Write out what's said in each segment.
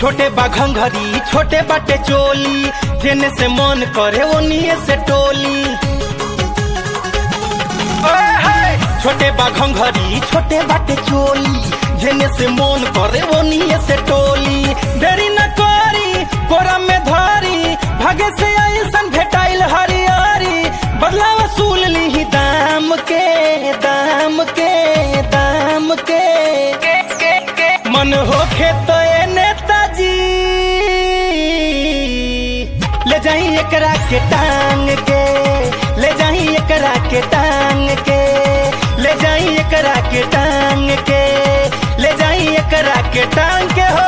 छोटे बा घंघरी छोटे बाटे चोली जेने से मन करे ओनिए से टोली ओए हाय! छोटे बा घंघरी छोटे बाटे चोली जेने से मन करे ओनिए से टोली देरी न करी कोरा में धरी भागे से ऐसन भेटाइल हरियारी बदला वसूल ली दाम के दाम के दाम के मन होखे तो ए नेताजी ले जाई एकरा के टांग के ले जाई एकरा के टांग के ले जाई एकरा के टांग के ले जाई एकरा के टांग के हो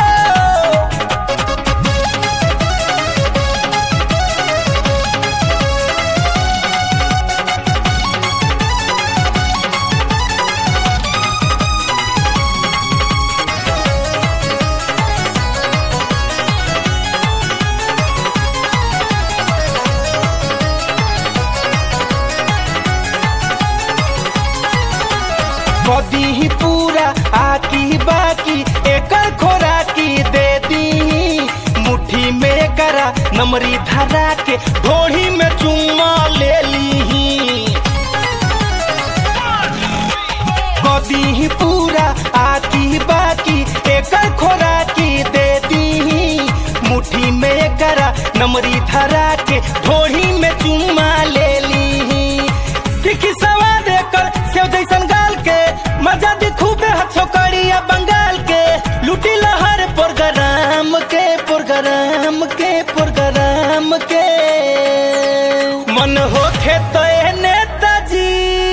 कदी ही पूरा आकी बाकी एकर खोराकी दे दी मुट्ठी में करा नमरी धरा के ढोड़ी में चुम्मा ले ली कदी ही पूरा आकी बाकी एकर खोराकी दे दी मुट्ठी में करा नमरी धरा के ढोड़ी में चुम्मा ले ली कि सवा देकर सेव जैसन गाल के मजा दी खूबे हथोकड़िया बंगाल के लूटी लहर प्रोग्राम के प्रोग्राम के प्रोग्राम के मन होखे तो ए नेताजी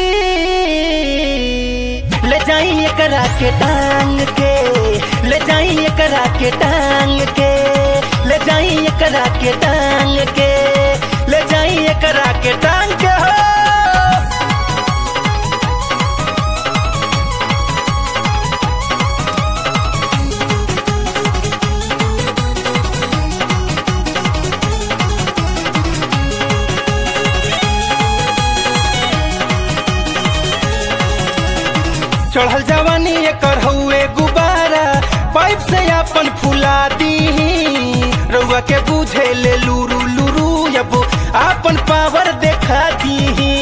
ले जाई एकरा के टांग के ले जाई एकरा के टांग के ले जाई एकरा के टांग के ले जाई एकरा के टांग के हो चढ़ल जवानी एकर हउए गुब्बारा पाइप से अपन फुला दी रउआ के बुझे ले लुरु लुरु अब अपन पावर देखा दी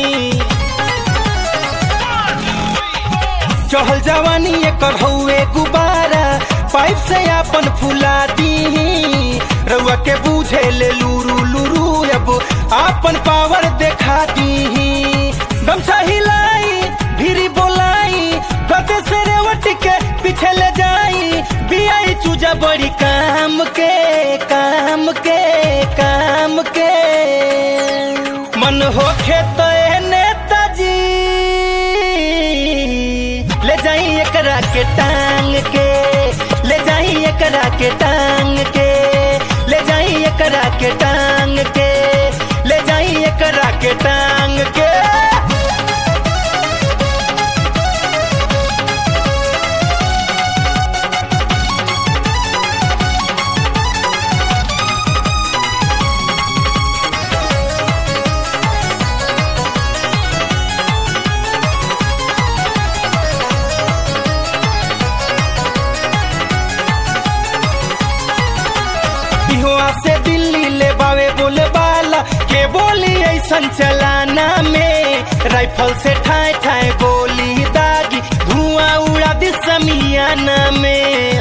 चढ़ल जवानी एकर हउए गुब्बारा पाइप से अपन फुला दी रउआ के बुझे ले लुरु लुरु अब अपन पावर देखा दी गमछा हिलाई भिरी बोलाई गते से रेवट के पीछे ले जाई बियाई चूजा बड़ी काम के काम के काम के मन होखे तो ए नेताजी ले जाई एकरा के टांग के ले जाई एकरा के टांग के ले जाई एकरा के टांग के ले जाई एकरा के टांग के इहवा से दिल्ली ले बावे बोले बाला के बोली ऐसन चलाना में राइफल से ठाए ठाए गोली दागी धुआं उड़ा दी समियाना में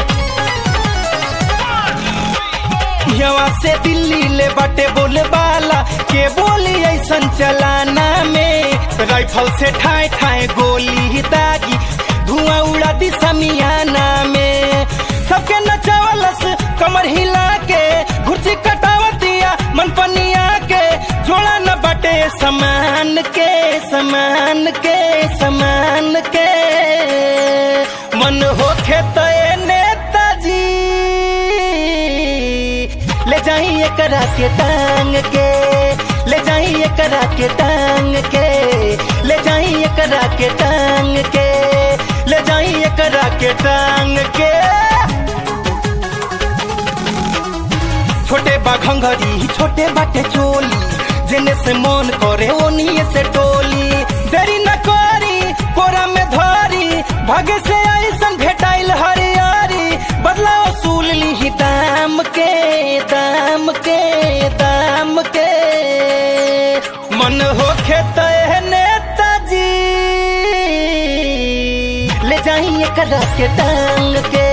इहवा से दिल्ली ले बाटे बोले बाला के बोली ऐसन चलाना में राइफल से ठाए ठाए गोली दागी धुआं उड़ा दी समियाना में सबके नचावलस कमर हिला के घुर्ची कटावतिया मन पनिया के जोड़ा न बटे समान के समान के समान के मन होखे तो ए नेताजी ले जाई एकरा के टांग के ले जाई एकरा के टांग के ले जाई एकरा के टांग के ले जाई एकरा के टांग के छोटे बा घंघरी छोटे बाटे चोली जेने से मन करे ओनिए से टोली देरी न करी कोरा में धरी भागे से ऐसन भेटाइल हरियारी बदला वसूल ली दाम एकरा के टांग के